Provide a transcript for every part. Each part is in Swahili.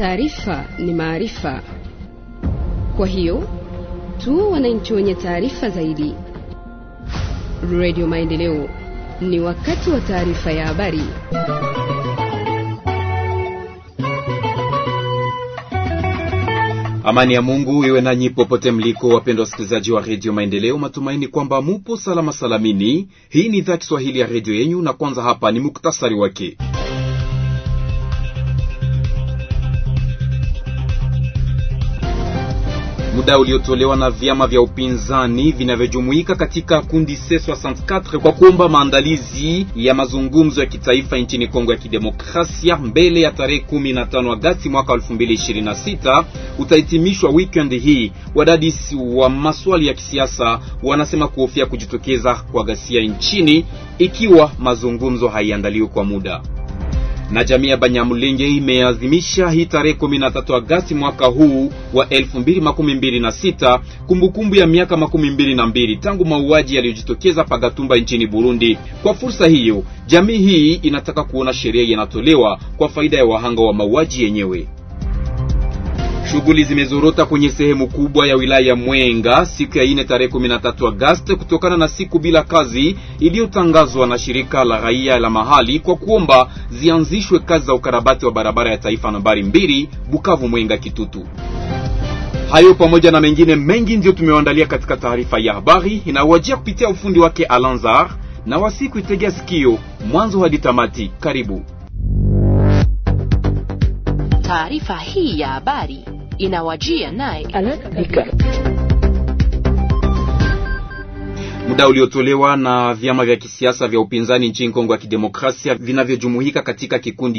taarifa ni maarifa. Kwa hiyo tu wananchi wenye taarifa zaidi. Radio Maendeleo, ni wakati wa taarifa ya habari. Amani ya Mungu iwe nanyi popote mliko, wapendwa wasikilizaji wa redio Maendeleo. Matumaini kwamba mupo salama salamini. Hii ni idhaa Kiswahili ya redio yenyu, na kwanza hapa ni muktasari wake. Muda uliotolewa na vyama vya upinzani vinavyojumuika katika kundi C64 kwa kuomba maandalizi ya mazungumzo ya kitaifa nchini Kongo ya Kidemokrasia mbele ya tarehe 15 Agosti mwaka 2026 utahitimishwa weekend hii. Wadadisi wa maswali ya kisiasa wanasema kuhofia kujitokeza kwa ghasia nchini ikiwa mazungumzo haiandaliwi kwa muda na jamii ya Banyamulenge imeadhimisha hii tarehe 13 Agosti mwaka huu wa 2026 kumbukumbu ya miaka makumi mbili na mbili tangu mauaji yaliyojitokeza Pagatumba nchini Burundi. Kwa fursa hiyo, jamii hii inataka kuona sheria inatolewa kwa faida ya wahanga wa mauaji yenyewe. Shughuli zimezorota kwenye sehemu kubwa ya wilaya ya Mwenga siku ya ine tarehe 13 Agosti kutokana na siku bila kazi iliyotangazwa na shirika la raia la mahali kwa kuomba zianzishwe kazi za ukarabati wa barabara ya taifa nambari mbili Bukavu Mwenga Kitutu. Hayo pamoja na mengine mengi ndiyo tumewaandalia katika taarifa ya habari inawajia kupitia ufundi wake Alanzar na wasiku itegea sikio mwanzo hadi tamati. Karibu. Taarifa hii ya habari inawajia naye Muda uliotolewa na vyama vya kisiasa vya upinzani nchini Kongo ya Kidemokrasia vinavyojumuika katika kikundi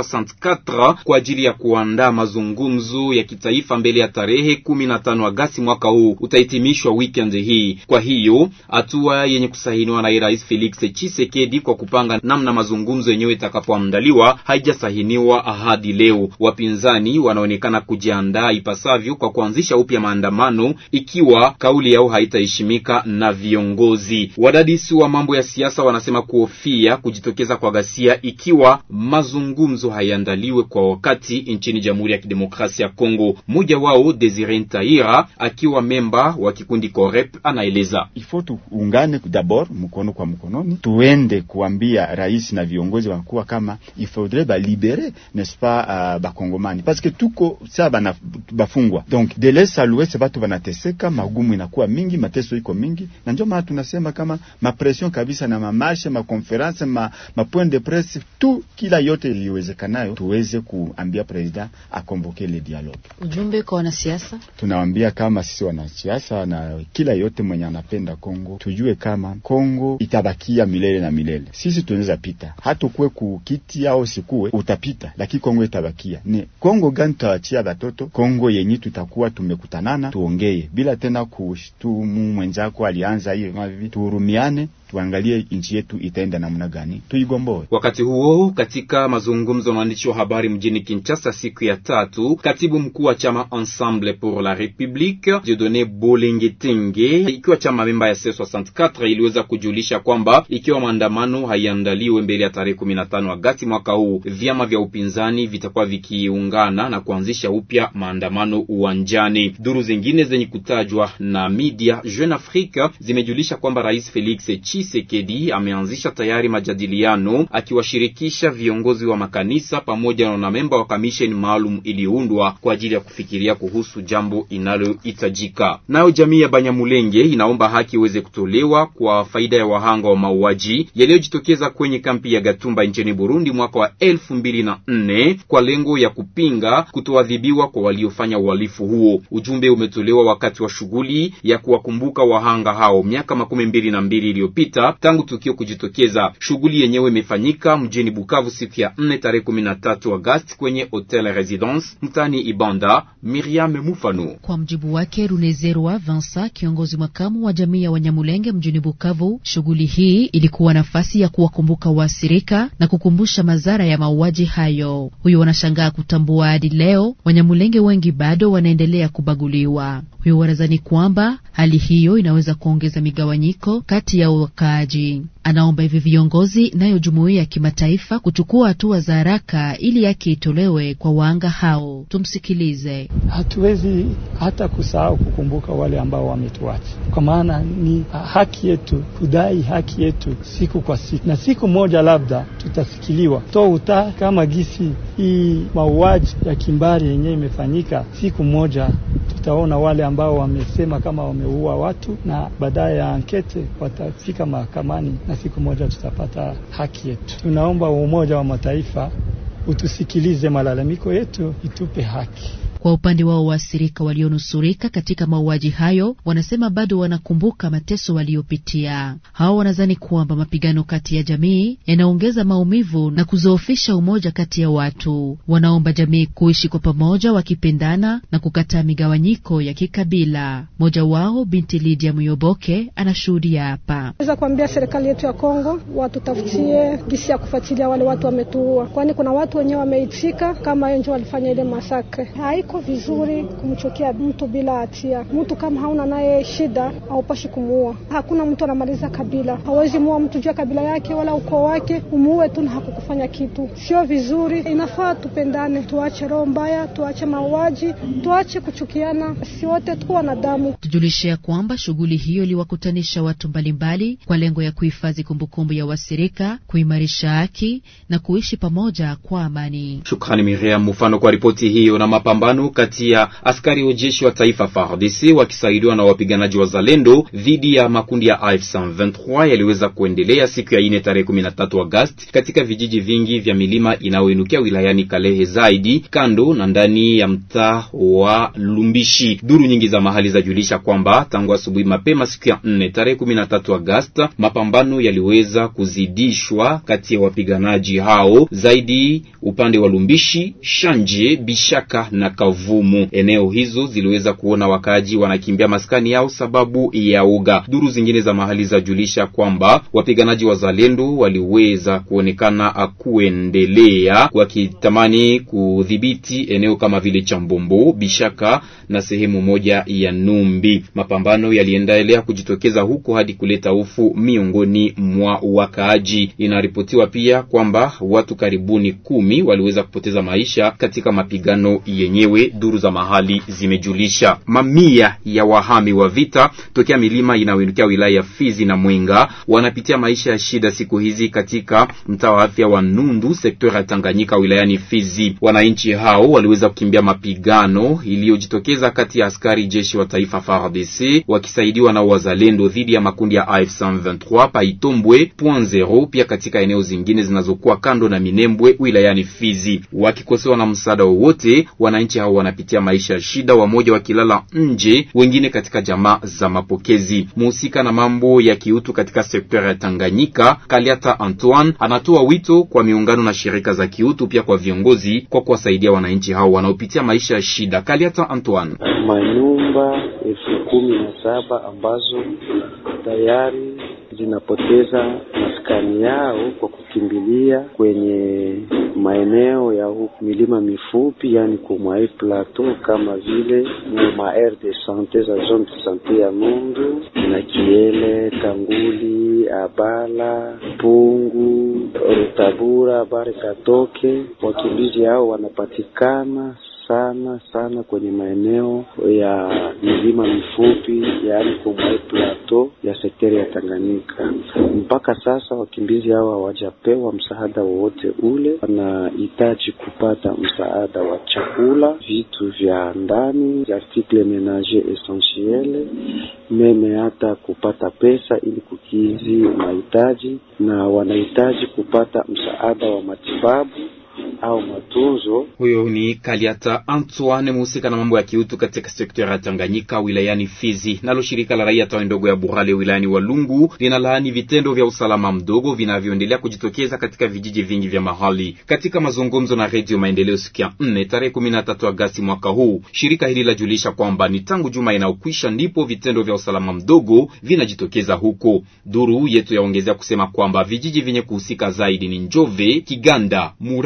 C64 kwa ajili ya kuandaa mazungumzo ya kitaifa mbele ya tarehe 15 Agosti mwaka huu utahitimishwa weekend hii. Kwa hiyo hatua yenye kusahiniwa na Rais Felix Tshisekedi kwa kupanga namna mazungumzo yenyewe itakapoandaliwa haijasahiniwa hadi leo. Wapinzani wanaonekana kujiandaa ipasavyo kwa kuanzisha upya maandamano ikiwa kauli yao haitaheshimika na viongozi ngozi. Wadadisi wa mambo ya siasa wanasema kuhofia kujitokeza kwa ghasia ikiwa mazungumzo hayaandaliwe kwa wakati nchini Jamhuri ya Kidemokrasia ya Kongo. Mmoja wao Desire Ntaira akiwa memba wa kikundi Corep anaeleza: ifo tuungane dabord mkono kwa mkononi, tuende kuambia rais na viongozi wakuwa kama ifaudrait balibere n'est-ce pas uh, bakongomani parce que tuko saa bana bafungwa donc de l'est à l'ouest batu banateseka, magumu inakuwa mingi, mateso iko mingi na ndio tunasema kama mapresion kabisa na mamarshe makonferanse ma, ma point de presse tu kila yote iliwezekanayo tuweze kuambia president akonvoke le dialogue. Ujumbe kwa wanasiasa, tunawambia kama sisi wanasiasa na kila yote mwenye anapenda Kongo tujue kama Kongo itabakia milele na milele. Sisi tunaweza pita hatukuwe kukiti au sikuwe utapita, lakini Kongo itabakia. Ni Kongo gani tutawachia batoto? Kongo yenye tutakuwa tumekutanana tuongee bila tena kushtumu mwenzako alianza hiyo tuhurumiane, tuangalie nchi yetu itaenda namna gani, tuigomboe. Wakati huo katika mazungumzo na waandishi wa habari mjini Kinshasa siku ya tatu, katibu mkuu wa chama Ensemble pour la République Dieudonné Bolengetenge, ikiwa chama memba ya C64 iliweza kujulisha kwamba ikiwa maandamano haiandaliwe mbele ya tarehe 15 Agosti mwaka huu, vyama vya upinzani vitakuwa vikiungana na kuanzisha upya maandamano uwanjani. Duru zingine zenye kutajwa na media Jeune Afrique zimejulisha kwamba Rais Felix Tshisekedi ameanzisha tayari majadiliano akiwashirikisha viongozi wa makanisa pamoja na wanamemba wa kamisheni maalum iliyoundwa kwa ajili ya kufikiria kuhusu jambo inalohitajika. Nayo jamii ya Banyamulenge inaomba haki iweze kutolewa kwa faida ya wahanga wa mauaji yaliyojitokeza kwenye kampi ya Gatumba nchini Burundi mwaka wa elfu mbili na nne kwa lengo ya kupinga kutoadhibiwa kwa waliofanya uhalifu huo. Ujumbe umetolewa wakati wa shughuli ya kuwakumbuka wahanga hao miaka makumi mbili na mbili iliyopita tangu tukio kujitokeza. Shughuli yenyewe imefanyika mjini Bukavu siku ya nne tarehe kumi na tatu Agosti kwenye Hotel Residence mtani Ibanda. Miriam Mufano. Kwa mjibu wake Runezerwa Vansa, kiongozi makamu wa jamii ya Wanyamulenge mjini Bukavu, shughuli hii ilikuwa nafasi ya kuwakumbuka waathirika na kukumbusha madhara ya mauaji hayo. Huyo wanashangaa kutambua hadi leo Wanyamulenge wengi bado wanaendelea kubaguliwa. Huyo wanadhani kwamba hali hiyo inaweza kuongeza migawanyiko migawanyiko kati ya wakaaji. Anaomba hivi viongozi nayo jumuiya ya kimataifa kuchukua hatua za haraka ili haki itolewe kwa wahanga hao. Tumsikilize. Hatuwezi hata kusahau kukumbuka wale ambao wametuacha, kwa maana ni haki yetu kudai haki yetu siku kwa siku, na siku moja labda tutasikiliwa to uta kama gisi hii mauaji ya kimbari yenyewe imefanyika. Siku moja tutaona wale ambao wamesema kama wameua watu, na baadaye ya ankete watafika mahakamani na siku moja tutapata haki yetu. Tunaomba Umoja wa Mataifa utusikilize malalamiko yetu, itupe haki. Kwa upande wao waathirika walionusurika katika mauaji hayo wanasema bado wanakumbuka mateso waliopitia. Hao wanadhani kwamba mapigano kati ya jamii yanaongeza maumivu na kuzoofisha umoja kati ya watu. Wanaomba jamii kuishi kwa pamoja, wakipendana na kukataa migawanyiko ya kikabila. Mmoja wao binti Lydia Muyoboke anashuhudia hapa. Naweza kuambia serikali yetu ya Kongo watutafutie gisi ya kufuatilia wale watu wametuua, kwani kuna watu wenyewe wameitika kama hiyo ndio walifanya ile masakre Iko vizuri kumchukia mtu bila hatia. Mtu kama hauna naye shida, haupashi kumuua. Hakuna mtu anamaliza kabila, hawezi muua mtu juu ya kabila yake wala ukoo wake, umuue tu na hakukufanya kitu. Sio vizuri, inafaa tupendane, tuache roho mbaya, tuache mauaji, tuache kuchukiana, si wote tu wanadamu. Tujulishe ya kwamba shughuli hiyo iliwakutanisha watu mbalimbali kwa lengo ya kuhifadhi kumbukumbu ya wasirika, kuimarisha haki na kuishi pamoja kwa amani. Shukrani Miriam Mufano kwa ripoti hiyo. Na mapambano kati ya askari wa jeshi wa taifa FARDC wakisaidiwa na wapiganaji wa Zalendo dhidi ya makundi ya AF23 yaliweza kuendelea siku ya ine tarehe 13 Agosti katika vijiji vingi vya milima inayoinukia wilayani Kalehe, zaidi kando na ndani ya mtaa wa Lumbishi. Duru nyingi za mahali zajulisha kwamba tangu asubuhi mapema siku ya 4 tarehe 13 Agosti mapambano yaliweza kuzidishwa kati ya wapiganaji hao zaidi upande wa Lumbishi, Shanje, Bishaka na Kavumu. Eneo hizo ziliweza kuona wakaaji wanakimbia maskani yao sababu ya uga. Duru zingine za mahali zajulisha kwamba wapiganaji wa Zalendo waliweza kuonekana kuendelea wakitamani kudhibiti eneo kama vile Chambombo, Bishaka na sehemu moja ya Numbi. Mapambano yaliendelea kujitokeza huko hadi kuleta hofu miongoni mwa wakaaji. Inaripotiwa pia kwamba watu karibuni kumi waliweza kupoteza maisha katika mapigano yenyewe. Duru za mahali zimejulisha mamia ya wahami wa vita tokea milima inayoinukia wilaya ya Fizi na Mwenga wanapitia maisha ya shida siku hizi katika mtaa wa afya wa Nundu, sekta ya Tanganyika, wilayani Fizi. Wananchi hao waliweza kukimbia mapigano iliyojitokeza kati ya askari jeshi wa taifa FARDC wakisaidiwa na wazalendo dhidi ya makundi ya AF23 Paitombwe point zero, pia katika eneo zingine zinazokuwa kando na Minembwe wilayani Fizi. Wakikosewa na msaada wowote, wananchi hao wanapitia maisha ya shida, wamoja wakilala nje, wengine katika jamaa za mapokezi. Muhusika na mambo ya kiutu katika sekta ya Tanganyika, Kaliata Antoine, anatoa wito kwa miungano na shirika za kiutu, pia kwa viongozi kwa kuwasaidia wananchi hao wanaopitia maisha ya shida. Kaliata Antoine: manyumba elfu kumi na saba ambazo tayari zinapoteza maskani yao kwa kukimbilia kwenye maeneo ya huku milima mifupi, yani kumwai plateau kama vile ma aire de sante za zone de sante ya Nundu na Kiele, Kanguli, Abala, Pungu, Rutabura, Bare Katoke. Wakimbizi hao wanapatikana sana sana kwenye maeneo ya milima mifupi yaani kumwai plateau ya sekteri ya Tanganyika. Mpaka sasa wakimbizi hao hawajapewa msaada wowote ule. Wanahitaji kupata msaada wa chakula, vitu vya ndani, article menager essentiel, meme hata kupata pesa ili kukizi mahitaji, na wanahitaji kupata msaada wa matibabu au matunzo. Huyo ni Kaliata Antoine, mhusika na mambo ya kiutu katika sekta ya Tanganyika wilayani Fizi. Nalo shirika la raia tawi ndogo ya Burale wilayani Walungu linalaani vitendo vya usalama mdogo vinavyoendelea kujitokeza katika vijiji vingi vya mahali. Katika mazungumzo na Redio Maendeleo siku ya 4 tarehe 13 Agasti mwaka huu, shirika hili lajulisha kwamba ni tangu juma inayokwisha ndipo vitendo vya usalama mdogo vinajitokeza huko. Duru yetu yaongezea kusema kwamba vijiji vyenye kuhusika zaidi ni Njove, Kiganda, Muraza ya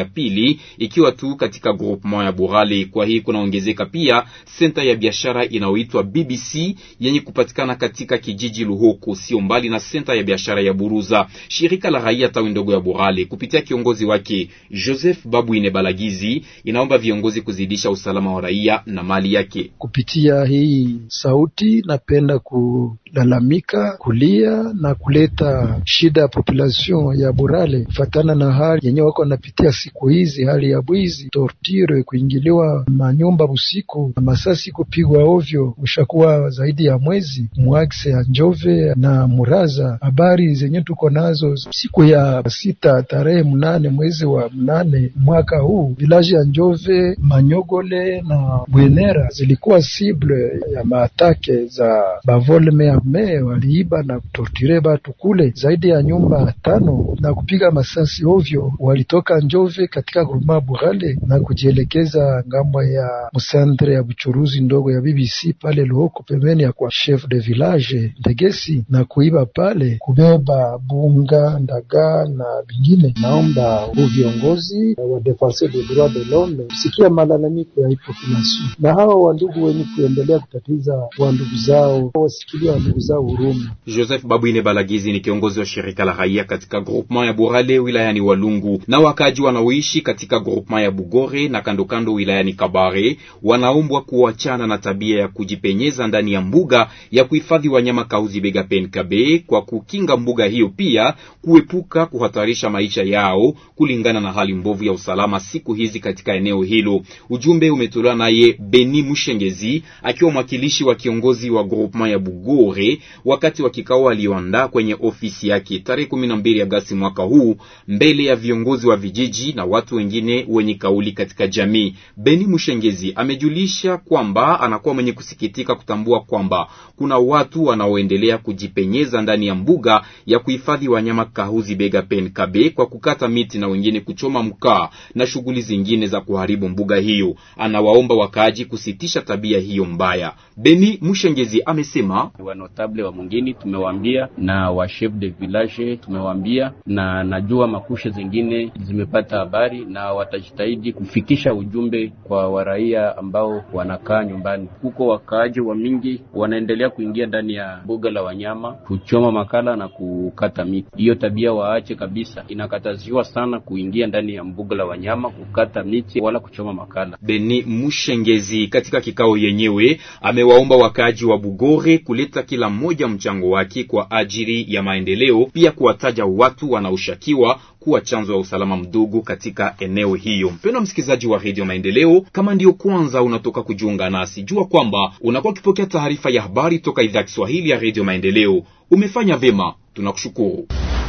ya pili ikiwa tu katika groupement ya Burale. Kwa hii kunaongezeka pia senta ya biashara inayoitwa BBC yenye kupatikana katika kijiji Luhoko, sio mbali na senta ya biashara ya Buruza. Shirika la raia tawi ndogo ya Burale kupitia kiongozi wake Joseph Babuine Balagizi inaomba viongozi kuzidisha usalama wa raia na mali yake. Kupitia hii sauti, napenda kulalamika, kulia na kuleta shida ya population ya Burale kufatana na hali yenye wako wanapitia siku hizi, hali ya bwizi, torture, kuingiliwa manyumba usiku na masasi kupigwa ovyo, ushakuwa zaidi ya mwezi mwakse ya Njove na Muraza. Habari zenye tuko nazo siku ya sita tarehe mnane mwezi wa mnane mwaka huu, vilaji ya Njove, Manyogole na Bwenera zilikuwa sible ya maatake za bavolme arme, waliiba na kutorture batu kule, zaidi ya nyumba tano na kupiga masasi ovyo. Walitoka Njove katika gruma Burale na kujielekeza ngambo ya msandre ya buchuruzi ndogo ya BBC pale Luhoko, pembeni ya kwa chef de village Ndegesi na kuiba pale, kubeba bunga, ndaga na vingine. Naomba huu viongozi wa defenseur des droits de l'homme kusikia malalamiko ya hii population, na hawa wandugu wenye kuendelea kutatiza wandugu zao wasikilia wandugu zao huruma. Joseph Babuine Balagizi ni kiongozi wa shirika la raia katika groupement ya Burale wilayani Walungu, na wakaji wanaoishi katika groupement ya Bugore na kandokando wilayani Kabare wanaombwa kuachana na tabia ya kujipenyeza ndani ya mbuga ya kuhifadhi wanyama Kauzi Bega Penkabe kwa kukinga mbuga hiyo, pia kuepuka kuhatarisha maisha yao kulingana na hali mbovu ya usalama siku hizi katika eneo hilo. Ujumbe umetolewa naye Beni Mushengezi akiwa mwakilishi wa kiongozi wa groupement ya Bugore wakati wa kikao alioandaa kwenye ofisi yake tarehe 12 Agosti mwaka huu mbele ya viongozi wa vijiji na watu wengine wenye kauli katika jamii. Beni Mushengezi amejulisha kwamba anakuwa mwenye kusikitika kutambua kwamba kuna watu wanaoendelea kujipenyeza ndani ya mbuga ya kuhifadhi wanyama Kahuzi Bega Penkabe kwa kukata miti na wengine kuchoma mkaa na shughuli zingine za kuharibu mbuga hiyo. Anawaomba wakaaji kusitisha tabia hiyo mbaya. Beni Mushengezi amesema wanotable wa mwingine tumewaambia na wa chef de village tumewaambia, na najua makusha zingine zimepata habari na watajitahidi kufikisha ujumbe kwa waraia ambao wanakaa nyumbani huko. Wakaaji wa mingi wanaendelea kuingia ndani ya mbuga la wanyama kuchoma makala na kukata miti. Hiyo tabia waache kabisa, inakataziwa sana kuingia ndani ya mbuga la wanyama kukata miti wala kuchoma makala. Beni Mushengezi katika kikao yenyewe amewaomba wakaaji wa Bugore kuleta kila mmoja mchango wake kwa ajili ya maendeleo, pia kuwataja watu wanaoshakiwa kuwa chanzo ya usalama mdogo katika eneo hiyo. Mpendwa msikilizaji wa redio Maendeleo, kama ndiyo kwanza unatoka kujiunga nasi, jua kwamba unakuwa ukipokea taarifa ya habari toka idhaa ya Kiswahili ya redio Maendeleo. Umefanya vyema, tunakushukuru.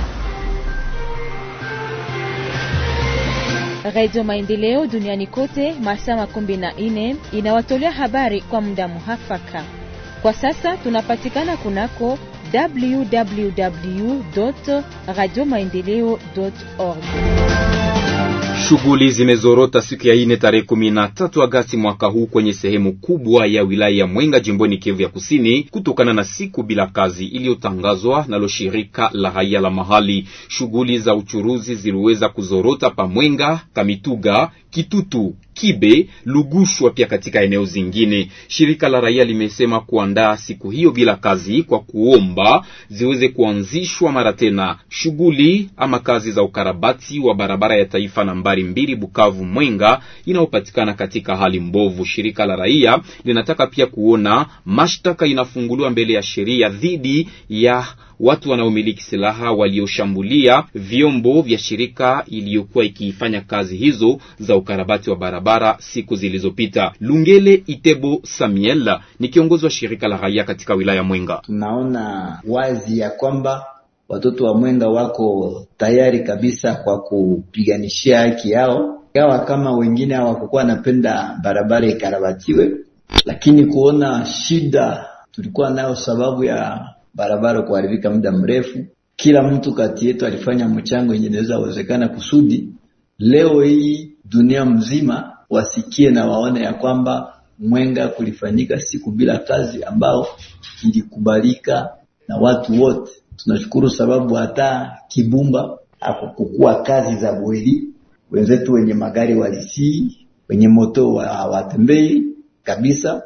Radio Maendeleo duniani kote masaa makumi na nne inawatolea habari kwa muda muhafaka. Kwa sasa tunapatikana kunako www radio maendeleo org. Shughuli zimezorota siku ya ine tarehe kumi na tatu Agasti mwaka huu kwenye sehemu kubwa ya wilaya ya Mwenga jimboni Kivu ya Kusini kutokana na siku bila kazi iliyotangazwa nalo shirika la raia la mahali. Shughuli za uchuruzi ziliweza kuzorota pa Mwenga, Kamituga, Kitutu, Kibe, Lugushwa pia katika eneo zingine. Shirika la raia limesema kuandaa siku hiyo bila kazi kwa kuomba ziweze kuanzishwa mara tena shughuli ama kazi za ukarabati wa barabara ya taifa nambari mbili Bukavu Mwenga inayopatikana katika hali mbovu. Shirika la raia linataka pia kuona mashtaka inafunguliwa mbele ya sheria dhidi ya watu wanaomiliki silaha walioshambulia vyombo vya shirika iliyokuwa ikifanya kazi hizo za ukarabati wa barabara siku zilizopita. Lungele Itebo Samuel ni kiongozi wa shirika la raia katika wilaya Mwenga. Tunaona wazi ya kwamba watoto wa Mwenga wako tayari kabisa kwa kupiganishia haki yao, ingawa kama wengine hawakukuwa wanapenda barabara ikarabatiwe, lakini kuona shida tulikuwa nayo sababu ya barabara kuharibika muda mrefu. Kila mtu kati yetu alifanya mchango yenye inaweza wezekana kusudi leo hii dunia mzima wasikie na waone ya kwamba Mwenga kulifanyika siku bila kazi ambao ilikubalika na watu wote. Tunashukuru sababu hata Kibumba hakukuwa kazi za bweli, wenzetu wenye magari walisii, wenye moto hawatembei kabisa,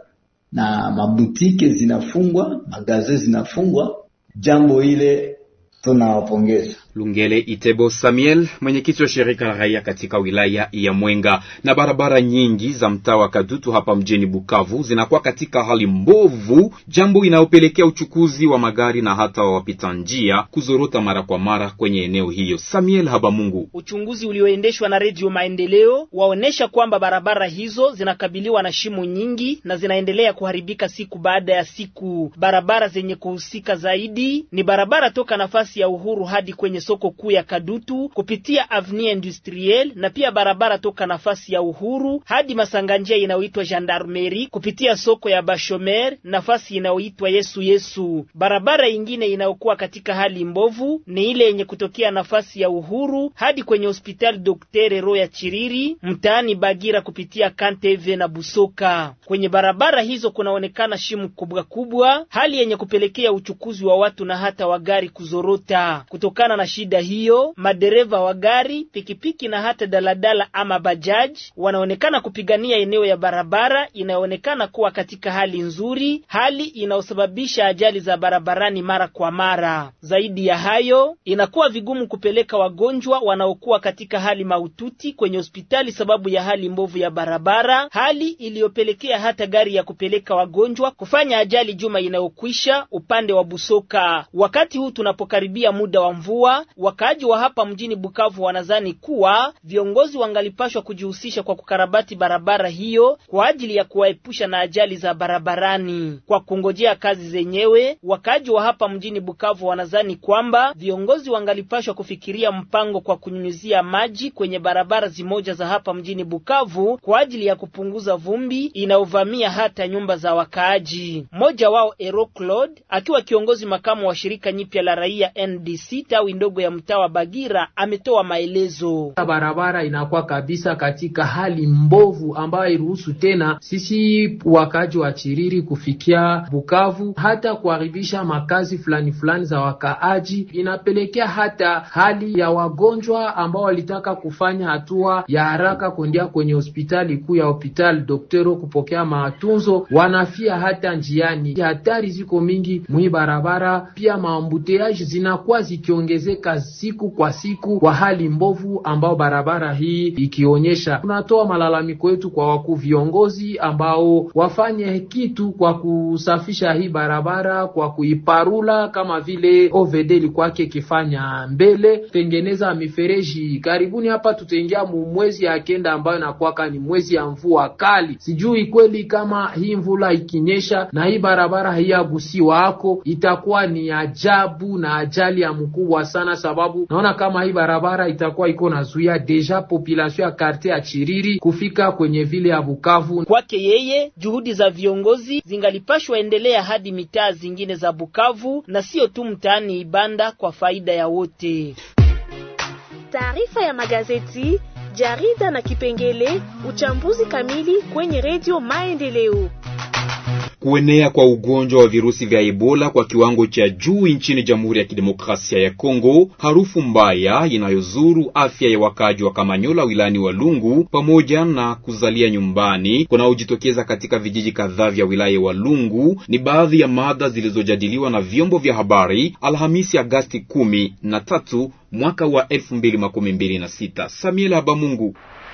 na mabutike zinafungwa, magaze zinafungwa. Jambo ile tunawapongeza. Lungele Itebo Samuel, mwenyekiti wa shirika la raia katika wilaya ya Mwenga. Na barabara nyingi za mtaa wa Kadutu hapa mjini Bukavu zinakuwa katika hali mbovu, jambo inayopelekea uchukuzi wa magari na hata wa wapita njia kuzorota mara kwa mara kwenye eneo hiyo. Samuel Habamungu. Uchunguzi ulioendeshwa na Redio Maendeleo waonesha kwamba barabara hizo zinakabiliwa na shimo nyingi na zinaendelea kuharibika siku baada ya siku. Barabara zenye kuhusika zaidi ni barabara toka nafasi ya Uhuru hadi kwenye soko kuu ya Kadutu kupitia Avenue Industrielle na pia barabara toka nafasi ya Uhuru hadi masanganjia inayoitwa Gendarmerie kupitia soko ya Bashomer nafasi inayoitwa Yesu Yesu. Barabara ingine inayokuwa katika hali mbovu ni ile yenye kutokea nafasi ya Uhuru hadi kwenye hospitali Dr. Roya Chiriri mtaani Bagira kupitia Kanteve na Busoka. Kwenye barabara hizo kunaonekana shimu kubwa kubwa, hali yenye kupelekea uchukuzi wa watu na hata wa gari kuzorota. Kutokana na shida hiyo, madereva wa gari, pikipiki na hata daladala ama bajaji wanaonekana kupigania eneo ya barabara inayoonekana kuwa katika hali nzuri, hali inayosababisha ajali za barabarani mara kwa mara. Zaidi ya hayo, inakuwa vigumu kupeleka wagonjwa wanaokuwa katika hali mahututi kwenye hospitali sababu ya hali mbovu ya barabara, hali iliyopelekea hata gari ya kupeleka wagonjwa kufanya ajali juma inayokwisha upande wa Busoka. Wakati huu tunapokaribia muda wa mvua, wakaaji wa hapa mjini Bukavu wanazani kuwa viongozi wangalipashwa kujihusisha kwa kukarabati barabara hiyo kwa ajili ya kuwaepusha na ajali za barabarani. Kwa kungojea kazi zenyewe, wakaaji wa hapa mjini Bukavu wanazani kwamba viongozi wangalipashwa kufikiria mpango kwa kunyunyizia maji kwenye barabara zimoja za hapa mjini Bukavu kwa ajili ya kupunguza vumbi inayovamia hata nyumba za wakaaji. Mmoja wao Ero Claude akiwa kiongozi makamu wa shirika nyipya la raia NDC tawi ndogo ya mtaa wa Bagira ametoa maelezo. Barabara inakuwa kabisa katika hali mbovu ambayo hairuhusu tena sisi wakaaji wa Chiriri kufikia Bukavu, hata kuharibisha makazi fulani fulani za wakaaji. Inapelekea hata hali ya wagonjwa ambao walitaka kufanya hatua ya haraka kuendea kwenye hospitali kuu ya hospitali Doktero kupokea matunzo, wanafia hata njiani. Hatari ziko mingi mwi barabara, pia maambuteaji zinakuwa zikiongezeka siku kwa siku kwa hali mbovu ambao barabara hii ikionyesha. Tunatoa malalamiko yetu kwa wakuu viongozi ambao wafanye kitu kwa kusafisha hii barabara, kwa kuiparula kama vile OVD ilikuwake ikifanya mbele, tengeneza mifereji. Karibuni hapa tutaingia mu mwezi ya kenda ambayo inakuwaka ni mwezi ya mvua kali. Sijui kweli kama hii mvula ikinyesha na hii barabara haiyagusiwa hako itakuwa ni ajabu na ajali ya mkubwa sana, sababu naona kama hii barabara itakuwa iko nazuia deja population ya quartier ya Chiriri kufika kwenye vile ya Bukavu. Kwake yeye, juhudi za viongozi zingalipashwa endelea hadi mitaa zingine za Bukavu na sio tu mtaani Ibanda kwa faida ya wote. Taarifa ya magazeti, jarida na kipengele uchambuzi kamili kwenye redio Maendeleo. Kuenea kwa ugonjwa wa virusi vya Ebola kwa kiwango cha juu nchini Jamhuri ya Kidemokrasia ya Kongo, harufu mbaya inayozuru afya ya wakaaji wa Kamanyola wilani wa Lungu, pamoja na kuzalia nyumbani kunaojitokeza katika vijiji kadhaa vya wilaya wa Lungu ni baadhi ya mada zilizojadiliwa na vyombo vya habari Alhamisi Agasti kumi na tatu mwaka wa elfu mbili makumi mbili na sita. Samuel Habamungu.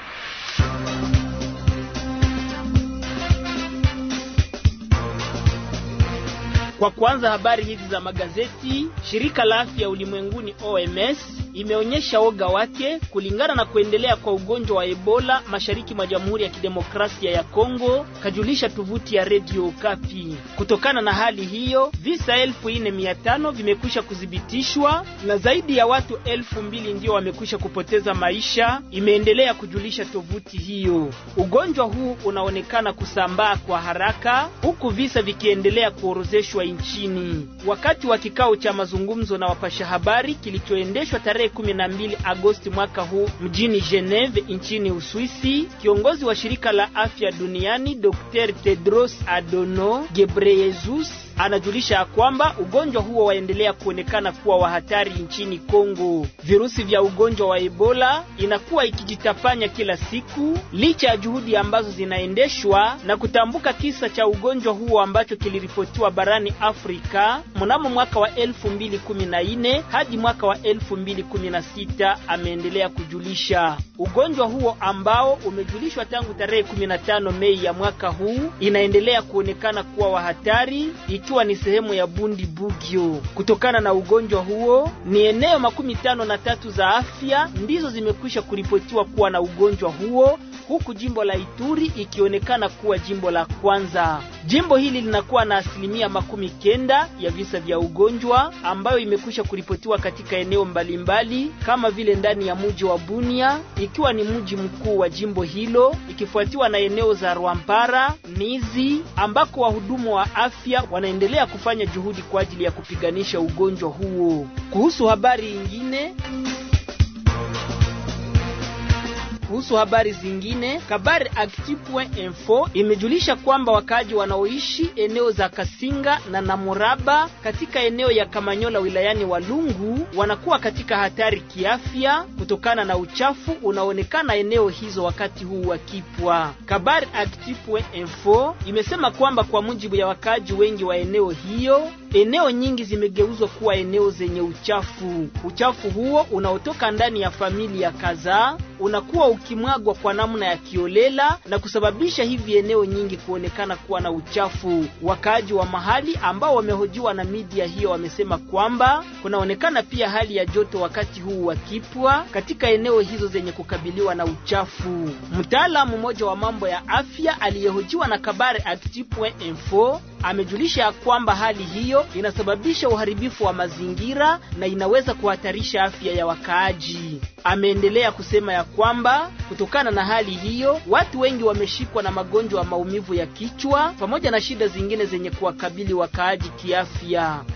Kwa kwanza habari hizi za magazeti, shirika la afya ulimwenguni OMS imeonyesha woga wake kulingana na kuendelea kwa ugonjwa wa Ebola mashariki mwa Jamhuri ya Kidemokrasia ya Kongo, kajulisha tovuti ya Radio Okapi. Kutokana na hali hiyo, visa elfu nne mia tano vimekwisha kuthibitishwa na zaidi ya watu elfu mbili ndio wamekwisha kupoteza maisha, imeendelea kujulisha tovuti hiyo. Ugonjwa huu unaonekana kusambaa kwa haraka huku visa vikiendelea kuorozeshwa nchini. Wakati wa kikao cha mazungumzo na wapasha habari kilichoendeshwa tarehe 12 Agosti mwaka huu mjini Geneve nchini Uswisi, kiongozi wa shirika la afya duniani Dr. Tedros Adhanom Ghebreyesus anajulisha ya kwamba ugonjwa huo waendelea kuonekana kuwa wa hatari nchini Kongo. Virusi vya ugonjwa wa Ebola inakuwa ikijitapanya kila siku licha ya juhudi ambazo zinaendeshwa na kutambuka kisa cha ugonjwa huo ambacho kiliripotiwa barani Afrika mnamo mwaka wa 2014 hadi mwaka wa 2016, ameendelea kujulisha. Ugonjwa huo ambao umejulishwa tangu tarehe 15 Mei ya mwaka huu inaendelea kuonekana kuwa wa hatari ikiwa ni sehemu ya Bundi Bugyo. Kutokana na ugonjwa huo, ni eneo makumi tano na tatu za afya ndizo zimekwisha kuripotiwa kuwa na ugonjwa huo huku jimbo la Ituri ikionekana kuwa jimbo la kwanza. Jimbo hili linakuwa na asilimia makumi kenda ya visa vya ugonjwa ambayo imekwisha kuripotiwa katika eneo mbalimbali kama vile ndani ya mji wa Bunia ikiwa ni mji mkuu wa jimbo hilo, ikifuatiwa na eneo za Rwampara, Nizi ambako wahudumu wa afya wanaendelea kufanya juhudi kwa ajili ya kupiganisha ugonjwa huo. Kuhusu habari nyingine kuhusu habari zingine, Kabari Actu.info imejulisha kwamba wakaaji wanaoishi eneo za Kasinga na Namuraba katika eneo ya Kamanyola wilayani Walungu wanakuwa katika hatari kiafya kutokana na uchafu unaonekana eneo hizo wakati huu wa kipwa. Kabari Actu.info imesema kwamba kwa mujibu ya wakaaji wengi wa eneo hiyo, eneo nyingi zimegeuzwa kuwa eneo zenye uchafu. Uchafu huo unaotoka ndani ya familia kadhaa unakuwa ukimwagwa kwa namna ya kiolela na kusababisha hivi eneo nyingi kuonekana kuwa na uchafu. Wakaaji wa mahali ambao wamehojiwa na media hiyo wamesema kwamba kunaonekana pia hali ya joto wakati huu wa kipwa katika eneo hizo zenye kukabiliwa na uchafu. Mtaalamu mmoja wa mambo ya afya aliyehojiwa na Kabare Actu.info amejulisha ya kwamba hali hiyo inasababisha uharibifu wa mazingira na inaweza kuhatarisha afya ya wakaaji. Ameendelea kusema ya kwamba kutokana na hali hiyo watu wengi wameshikwa na magonjwa ya maumivu ya kichwa pamoja na shida zingine zenye kuwakabili wakaaji kiafya.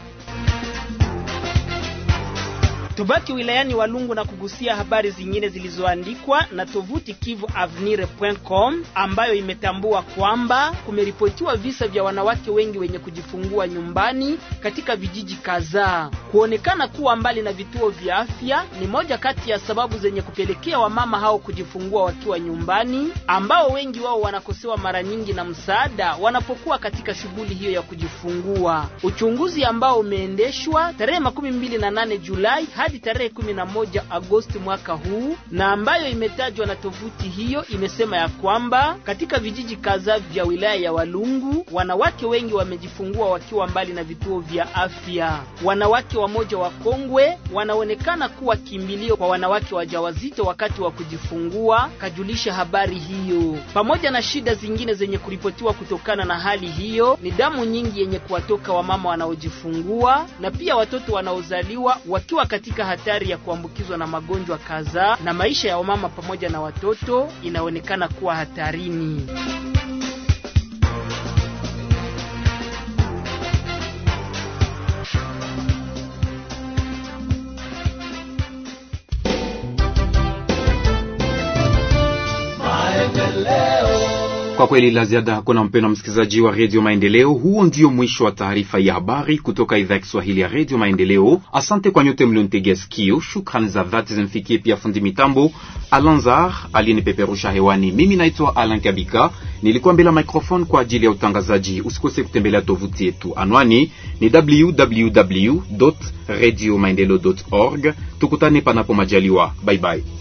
Tubaki wilayani Walungu na kugusia habari zingine zilizoandikwa na tovuti kivuavenir.com ambayo imetambua kwamba kumeripotiwa visa vya wanawake wengi wenye kujifungua nyumbani katika vijiji kadhaa. Kuonekana kuwa mbali na vituo vya afya ni moja kati ya sababu zenye kupelekea wamama hao kujifungua wakiwa nyumbani, ambao wengi wao wanakosewa mara nyingi na msaada wanapokuwa katika shughuli hiyo ya kujifungua. Uchunguzi ambao umeendeshwa tarehe makumi mbili na nane Julai hadi tarehe 11 Agosti mwaka huu na ambayo imetajwa na tovuti hiyo imesema ya kwamba katika vijiji kadhaa vya wilaya ya Walungu wanawake wengi wamejifungua wakiwa mbali na vituo vya afya. Wanawake wamoja wa kongwe wanaonekana kuwa kimbilio kwa wanawake wajawazito wakati wa kujifungua, kajulisha habari hiyo. Pamoja na shida zingine zenye kuripotiwa kutokana na hali hiyo, ni damu nyingi yenye kuwatoka wamama wanaojifungua na pia watoto wanaozaliwa wakiwa katika hatari ya kuambukizwa na magonjwa kadhaa, na maisha ya wamama pamoja na watoto inaonekana kuwa hatarini. Kwa kweli la ziada hakuna, mpendwa msikilizaji wa redio Maendeleo. Huo ndio mwisho wa taarifa ya habari kutoka idhaa ya Kiswahili ya redio Maendeleo. Asante kwa nyote mlionitegea sikio. Shukrani za dhati zimfikie pia fundi mitambo Alanzar aliyenipeperusha hewani. Mimi naitwa Alan Kabika, nilikuwa mbele ya microphone kwa ajili ya utangazaji. Usikose kutembelea tovuti yetu, anwani ni www radio maendeleo org. Tukutane panapo majaliwa, bye bye.